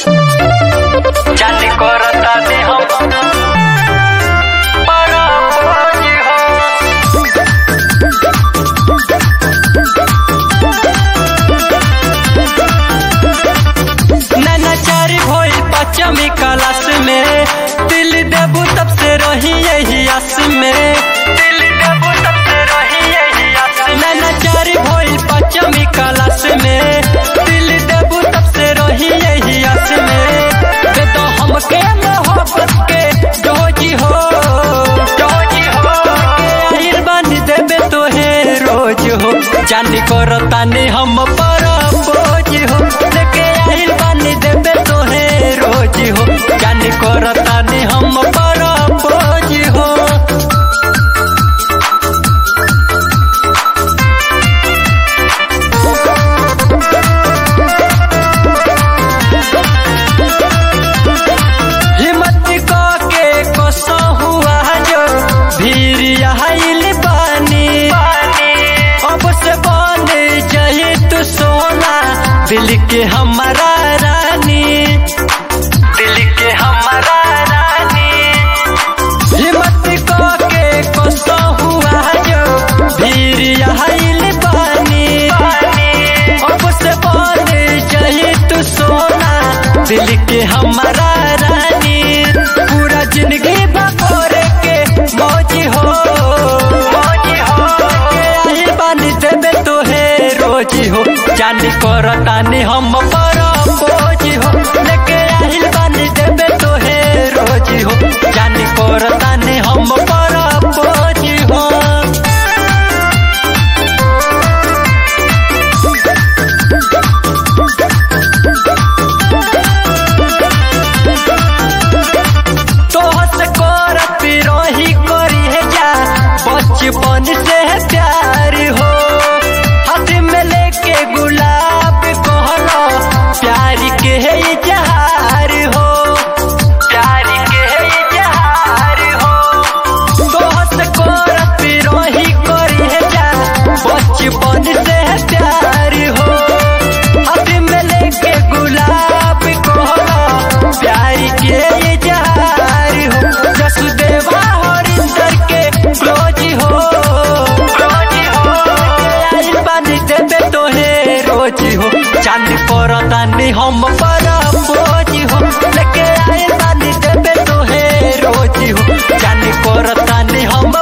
जाने करता दे हम बड़ा बोझ हो नैनाचारी भोल पचमी कलश में दिल देबू तब से रही यही आस में दिल देबू तब से रही यही आस में नैनाचारी भोल पचमी कलश में दिल देबू तब से रही यही आस में दे तो हमके मोहब्बत के डोजी हो डोजी हो आहिर बन देबे तोहे रोज हो जानी करतानी हम पर बोझ हो लेके आहिल बन देबे तोहे रोज हो जानी करतानी हम पर बोझ हो हिम्मत क के कसो हुआ जो भीर आइल बानी अब से बन जाए तू सोना दिल के हमारा रानी दिल के हमारा रानी हिम्मत क के कसो हुआ जो भीर आइल बानी अब से बन जाए तू सोना दिल के हमारा रानी पूरा जिंदगी बकोरे के मौजी हो मौजी हो आइल बानी देबे तोहे रोजी हो जानी करतानी हम पर बोझी हो लेके आइल बानी देबे तोहे रोजी हो जानी करतानी हम पर बोझी हो तोहस करत रही करी है जा बचपन से प्यार हो हाथ में लेके गुलाब कहलो प्यार के है इजहार हो प्यार के है इजहार हो तोहस करत रही करी है जा बचपन से प्यार हो हाथ में लेके गुलाब कहलो प्यार के इजहार हो जसुदेवा हरिंदर के क्लोज हो क्लोज हो आइल बानी देबे तोहे रोज हो चांद करतानी हम पर बोझ हो लेके आइल बानी देबे तोहे रोज हो चांद करतानी हम